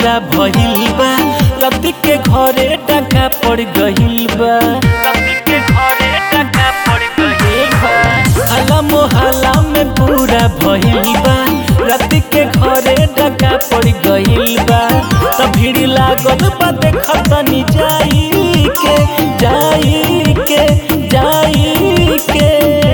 पूरा भइल बा रति के घरे टका पड़ गइल बा रति के घरे टका पड़ गइल बा हला मोहल्ला में पूरा भइल बा रति के घरे टका पड़ गइल बा त भीड़ लागल बा देखत नी जाई के जाई के जाई के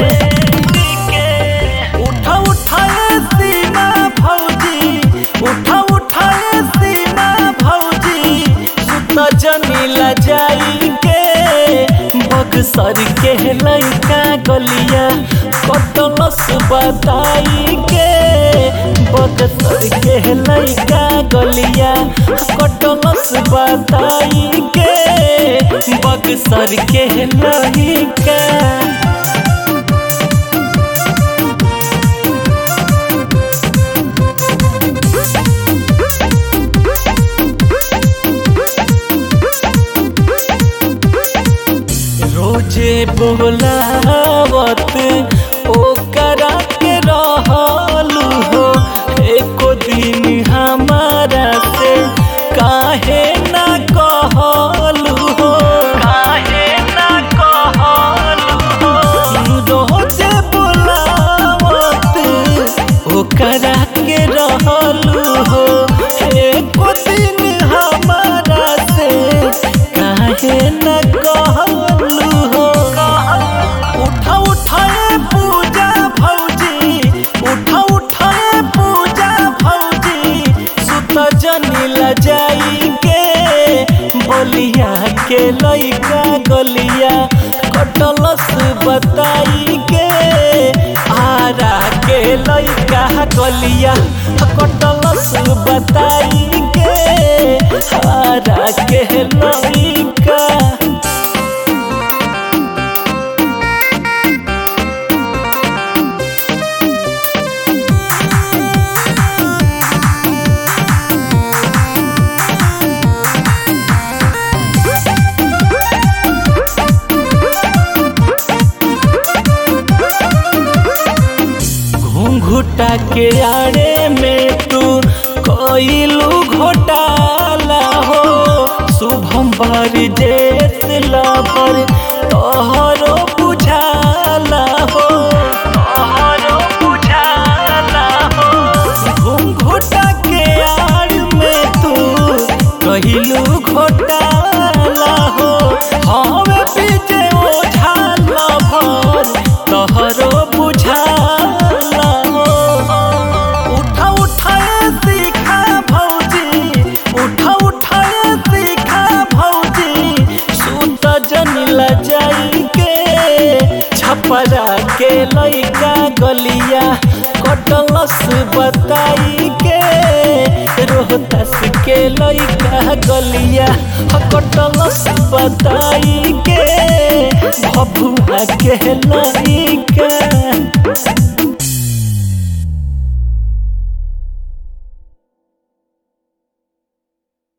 उठा उठाए सीना भौजी उठा उठाए सीना भौजी सुत जनीला जाई के बक्सर के लइका गलिया कटलस बताई के बक्सर के लइका गलिया कटलस बताई के बक्सर के लइका रोजे बोलावत ओकरा के रहलू हो एको दिन हमारा से काहे ना कहलू हो काहे ना कहलू हो रोजे बोलावत ओकरा के रहलू हो एको दिन हमारा से काहे ना कहलू हो उठा उठाए पूजा भौजी उठा उठाए पूजा भौजी सुत जनीला जाई के बलिया के लइका गलिया कटलस बताई के आरा के लइका गलिया कटलस बताई के आरा के लइका घुंघुटा के आड़े में तू कोइलू घोटाला हो शुभम बार जेस लबर तोहरो बुझाला हो तोहरो बुझाला हो घुंघुटा के आड़ में तू कहिलू घोटाला हो हवे पीछे ओझाला भर तोहरो बुझाला हो उठा उठाए सीखा भौजी उठा उठाए सीखा भौजी सुत जनिला जाई के छपरा के लइका गलिया कटलस बताई के रोहतास के लइका गलिया कटलस बताई के भभुआ के लइका